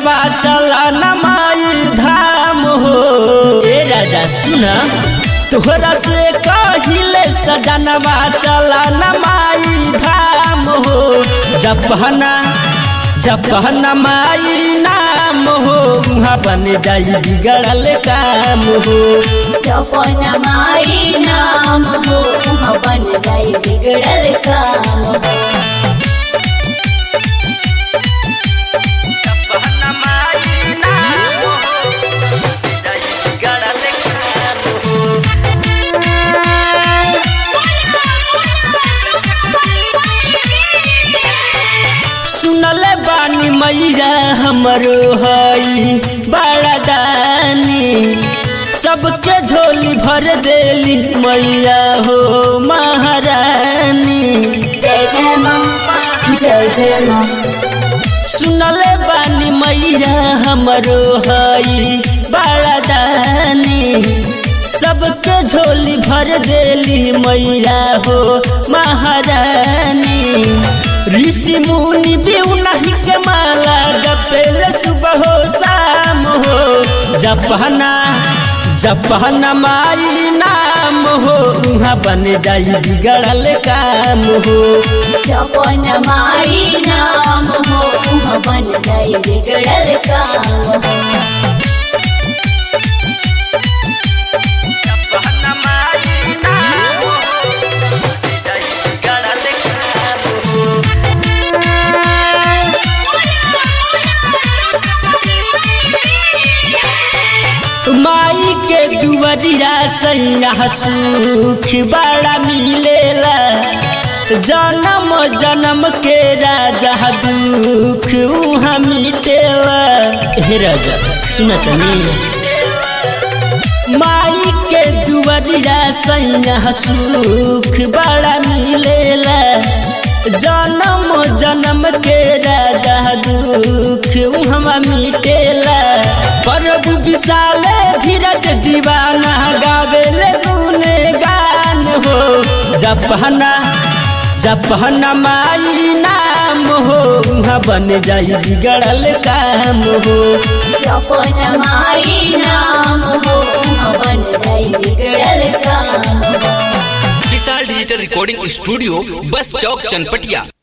सजनवा चला न माई धाम हो ए राजा सुना तोहरा से कहिले सजनवा चला न माई धाम हो जपहना जपहना माई नाम हो वहाँ बन जाई बिगड़ल काम हो जपन माई नाम हो बन जाई बिगड़ल काम हो जपहना माई नाम हो जाई बिगड़ल काम हो सुनले बानी मैया हमरो हई बड़ा दानी सबके झोली भर देली मैया हो महारानी जय जय माँ जय जय माँ सुनले बानी मैया हमरो हई बड़ा दानी सबके झोली भर देली मैया हो महारानी ऋषि मुनि भी नहीं के माला जपेल सुबह हो शाम हो जपहना जपहना माई नाम हो वहाँ बन जाई बिगड़ल काम हो जपन माई नाम हो बन जाई बिगड़ल काम हो जपहना माई नाम हो जाई बिगड़ल काम हो माई के दुवरिया सैया सुख बड़ा मिलेला जन्म जन्म के राजा दुख उहाँ मिटेला हे राजा सुनत माई के दुवरिया सैया सुख बड़ा मिलेला जन्म जन्म के राजा दुख उहाँ मिटेला प्रभु विशाले धीरज दीवाना गावेले गुने गान हो जपहना जपहना माई नाम हो वहाँ बन जाई बिगड़ल काम हो जपन माई नाम हो बन जाई बिगड़ल काम हो Vishal digital recording studio bus चौक चनपटिया